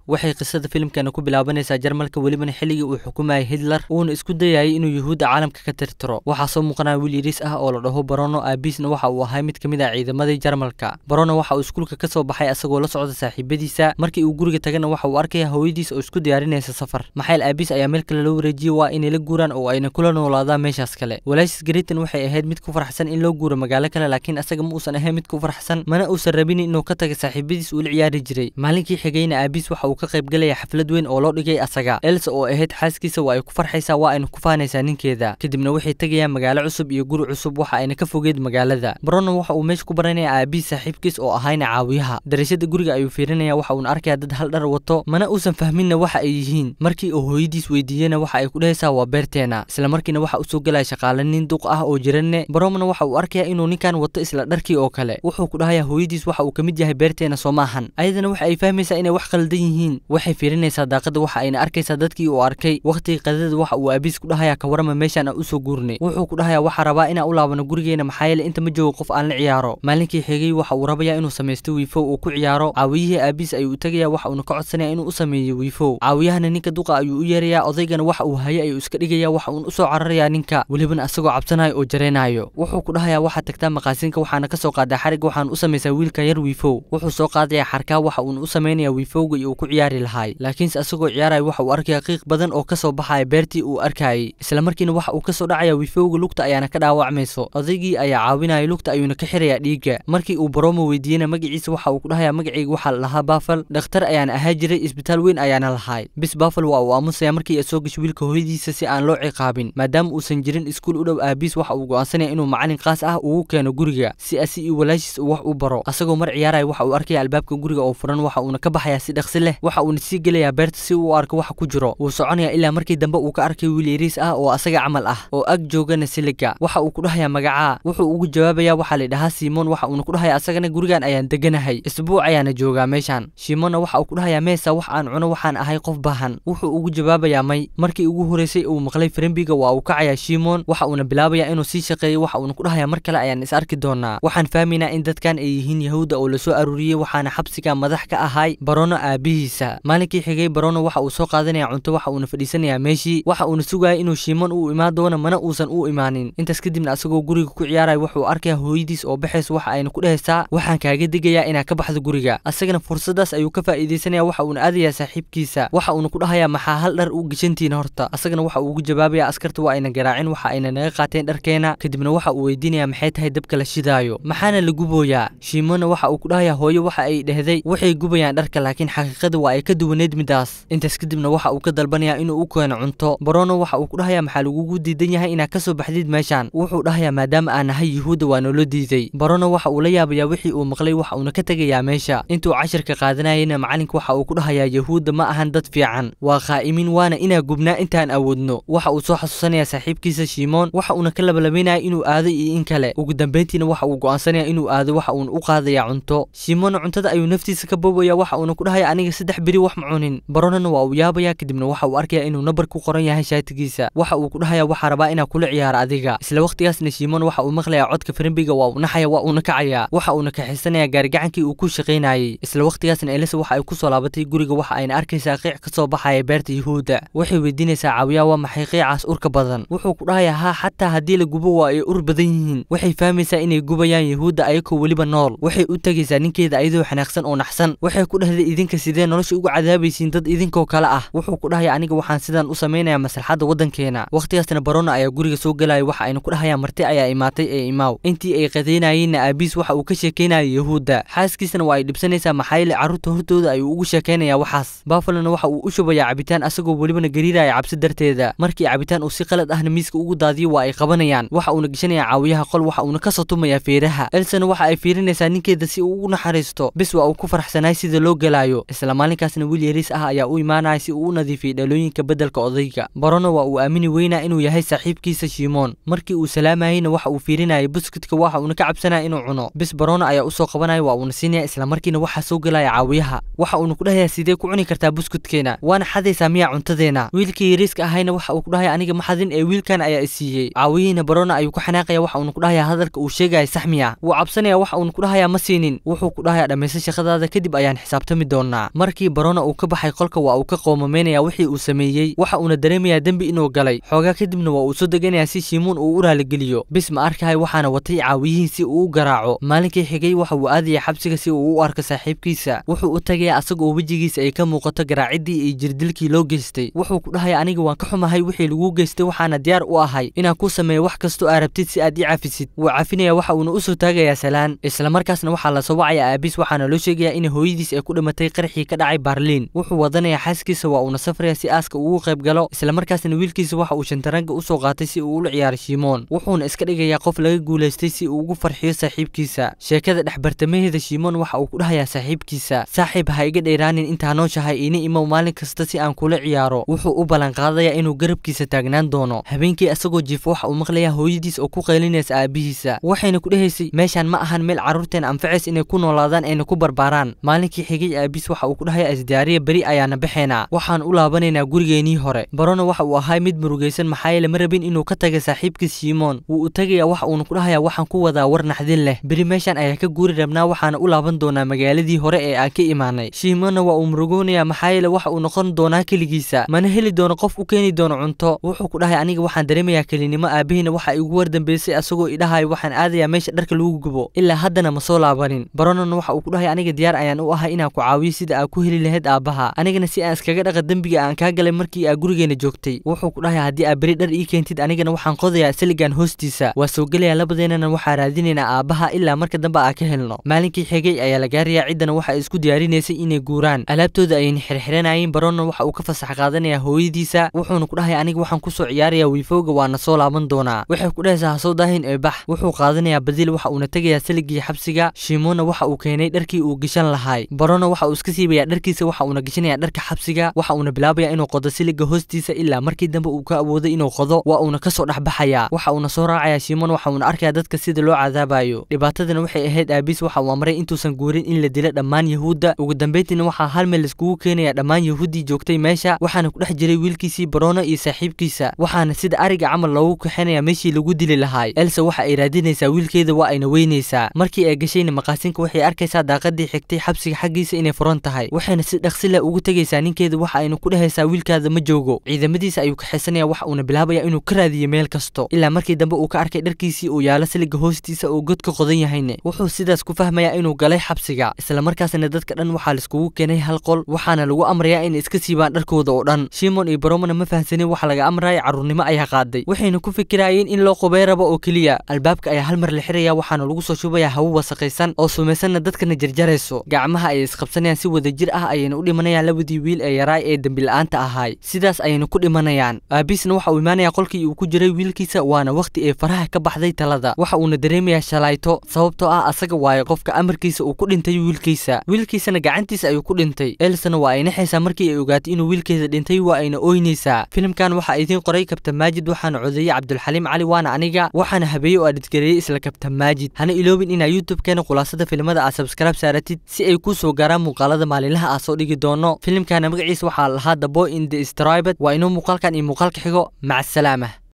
waxay qisada filimkana ku bilaabanaysaa jarmalka welibana xilligii uu xukumayay hitler uuna isku dayayay inuu yuhuudda caalamka ka tirtiro waxaa soo muuqanaya wiil yariis ah oo la dhaho barono aabiisna waxa uu ahay mid ka mid ah ciidamadii jarmalka barono waxa uu iskuulka ka soo baxay asagoo la socda saaxiibadiisa markii uu guriga tagana waxa uu arkaya hooyadiis oo isku diyaarinaysa safar maxayl aabiis ayaa meel kale loo wareejiyey waa inay la guuraan oo ayna kula noolaadaan meeshaas kale walaashis garitan waxay ahayd mid ku farxsan in loo guuro magaalo kale laakiin asaga ma uusan ahayn mid ku farxsan mana uusan rabin inuu ka taga saaxiibadiis uu la ciyaari jiray maalinkii xigayna aabiis waxa uu ka qayb galaya xaflad weyn oo loo dhigay asaga elsa oo ahayd xaaskiisa waa ay ku farxaysaa waa ayna ku faanaysaa ninkeeda kadibna waxay tegayaan magaalo cusub iyo guri cusub waxa ayna ka fogeed magaalada barono waxa uu meesha ku baranaya aabiis saaxiibkiis oo ahayna caawiyaha darashada guriga ayuu fiirinaya waxa uuna arkaya dad hal dhar wato mana uusan fahminna waxa ay yihiin markii uu hooyadiis weydiiyena waxa ay ku dhehaysaa waa beerteena isla markiina waxa uu soo galaya shaqaale nin duq ah oo jiranne baromna waxa uu arkaya inuu ninkan wato isla dharkii oo kale wuxuu ku dhahaya hooyadiis waxa uu ka mid yahay beerteena soo maahan ayadana waxa ay fahmaysaa inay wax khaldan yihiin waxay fiirinaysaa daaqada waxa ayna arkaysaa dadkii uu arkay waqtigii qadada waxa uu aabiis ku dhahaya ka warama meeshaan aan usoo guurnay wuxuu ku dhahaya waxaa rabaa inaan u laabano gurigeena maxaa yeele inta ma joogo qof aan la ciyaaro maalinkii xigay waxa uu rabaya inuu samaysto wiifow uu ku ciyaaro caawiyihii aabiis ayuu u tegaya waxa uuna ka codsanaya inuu u sameeyo wiifow caawiyahana ninka duqa ayuu u yeerayaa odaygana waxa uu haye ayuu iska dhigaya waxa uuna usoo cararayaa ninka welibana asagoo cabsanayo oo jareenayo wuxuu ku dhahayaa waxaad tagtaa maqaasinka waxaana kasoo qaadaa xariga waxaan u samaysaa wiilka yar wiifow wuxuu soo qaadaya xarkaa waxa uuna u samaynaya wiifowga iyo uu ku ciyaari lahaay laakiinse asagoo ciyaaraya waxa uu arkaya qiiq badan oo kasoo baxaya beertii uu arkayay isla markiina waxa uu kasoo dhacaya wiifowga lugta ayaana ka dhaawacmayso odaygii ayaa caawinaya lugta ayuuna ka xirayaa dhiigga markii uu baromo weydiiyena magaciisa waxa uu ku dhahayaa magacayga waxaa la lahaa baafal dhakhtar ayaana ahaa jiray isbitaal weyn ayaana lahaay bis baafal waa uu aamusaya markii ay soo gasho wiilka hooyadiisa si aan loo ciqaabin maadaama uusan jirin iskuul u dhow aabiis waxa uu go'aansanaya inuu macalin qaas ah ugu keeno guriga si asi iyo walaashiis uu wax u baro asagoo mar ciyaaraya waxa uu arkaya albaabka guriga oo furan waxa uuna ka baxaya si dhaqsi leh waxa uuna sii gelayaa beerta si uu u arko waxa ku jiro wuu soconaya ilaa markii dambe uu ka arkay wiil yariis ah oo asaga camal ah oo ag joogana siliga waxa uu ku dhahayaa magacaa wuxuu ugu jawaabaya waxaa la dhahaa simon waxa uuna ku dhahaya asagana gurigan ayaan deganahay isbuuc ayaana joogaa meeshan shimonna waxa uu ku dhahayaa meesa wax aan cuno waxaan ahay qof baahan wuxuu ugu jawaabayaa may markii ugu horeysay uu maqlay frembiga waa uu kacayaa shimon waxa uuna bilaabayaa inuu sii shaqeeyo waxa uuna ku dhahayaa mar kale ayaan is arki doonaa waxaan fahmaynaa in dadkan ay yihiin yahuudda oo lasoo aruuriyey waxaana xabsiga madax ka ahay barono aabihiisa maalinkii xigay barono waxa uu soo qaadanaya cunto waxa uuna fadhiisanayaa meeshii waxa uuna sugaya inuu shimon uu imaan doono mana uusan u imaanin intaas kadibna asagoo guriga ku ciyaaraya wuxuu arkaya hooyadiis oo baxaysa waxa ayna ku dhehaysaa waxaan kaaga digayaa inaad ka baxdo guriga asagana fursadaas ayuu ka faa'iidaysanaya waxa uuna aadayaa saaxiibkiisa waxa uuna ku dhahayaa maxaa hal dhar u geshantiin horta asagana waxa uu ugu jawaabaya askarta waa ayna garaacin waxa ayna naga qaateen dharkeena kadibna waxa uu weydiinaya maxay tahay dabka la shidaayo maxaana la gubooyaa shiimona waxa uu ku dhahayaa hooyo waxa ay dhehday waxay gubayaan dharka laakiin xaqiiqada waa ay ka duwaneed midaas intaas kadibna waxa uu ka dalbanayaa inuu u keeno cunto barono waxa uu ku dhahayaa maxaa lagugu diidan yahay inaad ka soo baxdid meeshaan wuxuu dhahayaa maadaama aan nahay yuhuudda waa noola diiday barono waxa uu la yaabayaa wixii uu maqlay waxa uuna ka tegayaa meesha intuu cashirka qaadanayana macalinka waxa uu ku dhahayaa yahuudda ma ahan dad fiican waa qaa'imin waana inaa gubnaa intaan awoodno waxa uu soo xasuusanaya saaxiibkiisa shimoon waxa uuna ka labalabaynaya inuu aado iyo in kale ugu dambeyntiina waxa uu go'aansanaya inuu aado waxa uuna u qaadaya cunto shimoonna cuntada ayuu naftiisa ka boobaya waxa uuna ku dhahaya aniga saddex beri wax ma cunin baronona waa uu yaabaya kadibna waxa uu arkaya inuu nabar ku qoran yahay shaatigiisa waxa uu ku dhahaya waxaa rabaa inaa kula ciyaaro adiga isla waqtigaasna shimoon waxa uu maqlayaa codka farimbiga waa uu naxaya waa uuna kacaya waxa uuna kaxisanaya gaarigacankii uu ku shaqaynayay isla waqtigaasna elisa waxa ay ku soo laabatay guriga waxa ayna arkaysaa qiic ka soo baxaya beerta yuhuudda waxay weydiinaysaa caawiyaa waa maxay qiicaas urka badan wuxuu ku dhahayaa haa xataa haddii la gubo waa ay ur badan yihiin waxay fahmaysaa inay gubayaan yuhuudda ayagoo weliba nool waxay u tegaysaa ninkeeda ayadoo xanaaqsan oo naxsan waxay ku dhahday idinka sidee nolosha uga cadaabaysiin dad idinkoo kale ah wuxuu ku dhahaya aniga waxaan sidan u samaynayaa maslaxadda waddankeena waqtigaasna barona ayaa guriga soo gelaya waxa ayna ku dhahayaan marti ayaa imaatay ee imaaw intii ay qadaynayeenna aabiis waxa uu ka sheekaynaya yuhuudda xaaskiisana waa ay dhibsanaysaa maxaa yeele carruurta hortooda ayuu ugu sheekaynayaa waxaas baafalona waxa uu u shubayaa cabitaan asagoo welibana gariiraya cabsi darteeda markii cabitaan uu si qalad ahna miiska ugu daadiyo waa ay qabanayaan waxa uuna geshanayaa caawiyaha qol waxa uuna ka sotumayaa feeraha elsana waxa ay fiirinaysaa ninkeeda si uu ugu naxariisto bis waa uu ku farxsanaay sida loo gelaayo isla maalinkaasna wiil yariis ah ayaa u imaanaya si uu u nadiifiyey dhalooyinka beddelka odayga barono waa uu aamini weynaa inuu yahay saaxiibkiisa shimoon markii uu salaamayeyna waxa uu fiirinayay buskudka waxa uuna ka cabsanaya inuu cuno bis barono ayaa usoo qabanaya waa uuna siinaya isla markiina waxaa soo gelaya caawiyaha waxa uuna ku dhahayaa sidee ku cuni kartaa buskudkeena waana xadaysaa miyaa cuntadeena wiilkii yariiska ahayna waxa uu ku dhahaya aniga ma xadin ee wiilkan ayaa isiiyey caawiyihiina barono ayuu ku xanaaqaya waxa uuna ku dhahayaa hadalka uu sheegaya sax miya wuu cabsanaya waxa uuna ku dhahayaa ma siinin wuxuu ku dhahayaa dhammaysta shaqadaada kadib ayaan xisaabtami doonaa mar markii barona uu ka baxay qolka waa uu ka qoomameynaya wixii uu sameeyey waxa uuna dareemayaa dembi inuu galay xoogaa kadibna waa uu soo deganayaa si shiimoon uu u raaligeliyo bis ma arkahay waxaana watay caawiyihiin si uu u garaaco maalinkii xigay waxa uu aadaya xabsiga si uu u arko saaxiibkiisa wuxuu u tagayaa asaga oo wejigiisa ay ka muuqato garaacidii iyo jirdilkii loo geystay wuxuu ku dhahaya aniga waan ka xumahay wixii laguu geystay waxaana diyaar u ahay inaan kuu sameeyo wax kastoo aa rabtid si aad ii cafisid wuu cafinaya waxa uuna usoo taagayaa salaan islamarkaasna waxaa la soo wacaya aabiis waxaana loo sheegayaa in hooyadiis ay ku dhimatay qarxii ka dhacay baarliin wuxuu wadanayaa xaaskiisa waa uuna safraya si aaska ugu qayb galo islamarkaasna wiilkiisa waxa uu shantaranga usoo qaatay si uu ula ciyaaro shiimoon wuxuuna iska dhigayaa qof laga guulaystay si uu ugu farxiyo saaxiibkiisa sheekada dhexbartamaheeda shiimoon waxa uu ku dhahayaa saaxiibkiisa saaxiib ha iga dheeraanin intaa nooshahay iina imow maalin kasta si aan kula ciyaaro wuxuu u ballanqaadayaa inuu garabkiisa taagnaan doono habeenkii asagoo jiifo waxa uu maqlayaa hooyadiis oo ku qaylinaysa aabihiisa waxayna ku dhehaysay meeshaan ma ahan meel carruurteena anfacays inay ku noolaadaan ayna ku barbaaraan maalinkii xigay aabiis waxa uu ku dhahayaa isdiyaariya beri ayaana baxaynaa waxaan u laabanaynaa gurigeenii hore barona waxa uu ahay mid murugaysan maxaa yeele ma rabin inuu ka taga saaxiibkiis shiimoon wuu u tagayaa waxa uuna ku dhahayaa waxaan ku wadaa war naxdin leh beri meeshaan ayaa ka guuri rabnaa waxaana u laaban doonaa magaaladii hore ee aan ka imaanay shiimoonna waa uu murugoonayaa maxaa yeele waxa uu noqon doonaa keligiisa mana heli doono qof u keeni doono cunto wuxuu ku dhahay aniga waxaan dareemayaa kelinimo aabihiina waxa igu wardambeysay asagoo idhahayo waxaan aadayaa meesha dharka lagu gubo ilaa haddana ma soo laabanin baronona waxa uu ku dhahay aniga diyaar ayaan u ahay inaan ku caawiyo sida aa ku heli lahayd aabbaha anigana si aan iskaga dhaqa dembiga aan kaa galay markii aa gurigeena joogtay wuxuu ku dhahay haddii aa beri dhar ii keentid anigana waxaan qodayaa saligan hoostiisa waa soo gelayaa labadeennana waxaa raadinaynaa aabbaha ilaa marka dambe aa ka helno maalinkii xigay ayaa la gaarayaa ciddana waxa ay isku diyaarinaysay inay guuraan alaabtooda ayayna xirxiranayeen baronna waxa uu ka fasax qaadanayaa hooyadiisa wuxuuna ku dhahay aniga waxaan kusoo ciyaarayaa wiifowga waana soo laaban doonaa waxay ku dhahaysaa hasoo daahin ee bax wuxuu qaadanayaa badil waxa uuna tegayaa saligii xabsiga shiimoonna waxa uu keenay dharkii uu geshan lahay barona waxa uu iska siibayaa dharkiisa waxa uuna geshanayaa dharka xabsiga waxa uuna bilaabayaa inuu qodo siliga hoostiisa ilaa markii dambe uu ka awooday inuu qodo waa uuna kasoo dhexbaxayaa waxa uuna soo raacayaa shiimoon waxa uuna arkayaa dadka sida loo cadaabayo dhibaatadana waxay ahayd aabiis waxa uu amray intuusan guurin in la dilo dhammaan yahuudda ugu dambeyntiina waxaa hal meel laiskugu keenayaa dhammaan yahuuddii joogtay meesha waxaana ku dhex jiray wiilkiisii barono iyo saaxiibkiisa waxaana sida ariga camal loogu kaxinayaa meeshii lagu dili lahaay elsa waxa ay raadinaysaa wiilkeeda waa ayna weynaysaa markii ay gashayna maqaasinka waxay arkaysaa daaqadii xigtay xabsiga xaggiisa inay furan tahay waxayna si dhaqsi leh ugu tegaysaa ninkeeda waxa ayna ku dhehaysaa wiilkaada ma joogo ciidamadiisa ayuu kaxaysanaya waxa uuna bilaabaya inuu ka raadiyo meel kasto ilaa markii dambe uu ka arkay dharkiisii uu yaalo siliga hoostiisa oo god ka qodan yahayne wuxuu sidaas ku fahmayaa inuu galay xabsiga islamarkaasna dadka dhan waxaa laiskugu keenay hal qol waxaana lagu amrayaa inay iska siibaan dharkooda oo dhan shimon iyo baromana ma fahansanin waxa laga amraya carruurnimo ayaa qaaday waxayna ku fikirayeen in loo qubay rabo oo keliya albaabka ayaa hal mar la xiraya waxaana lagu soo shubayaa hawo wasaqaysan oo sumaysanna dadkana jarjarayso gacmaha ayay isqabsanayaan si wada jir ah ayayna u dhimanayaan labadii wiil ee yaraay ee dembila'aanta ahaay sidaas ayayna ku dhimanayaan aabiisna waxa uu imaanayaa qolkii uu ku jiray wiilkiisa waana wakhti ee faraha ka baxday talada waxa uuna dareemayaa shalayto sababtoo ah asaga waaye qofka amarkiisa uu ku dhintay wiilkiisa wiilkiisana gacantiisa ayuu ku dhintay elsana waa ay naxaysaa markii ay ogaatay inuu wiilkeeda dhintay waa ayna ooynaysaa filimkan waxaa idiin qoray kabtan maajid waxaana codeeyey cabdulxaliim cali waana aniga waxaana habeeye oo adhidgareeyey isla kabtan maajid hana iloobin inaa youtube-keena khulaasada filimada aad sabskraib saaratid si ay kuu soo gaaraan muuqaalada maalinlaha aa soo dhigi doono filimkana magaciisa waxaa lahaa the boy in the stribed waa inuu muuqaalkan iyo muuqaalka xigo maca asalaama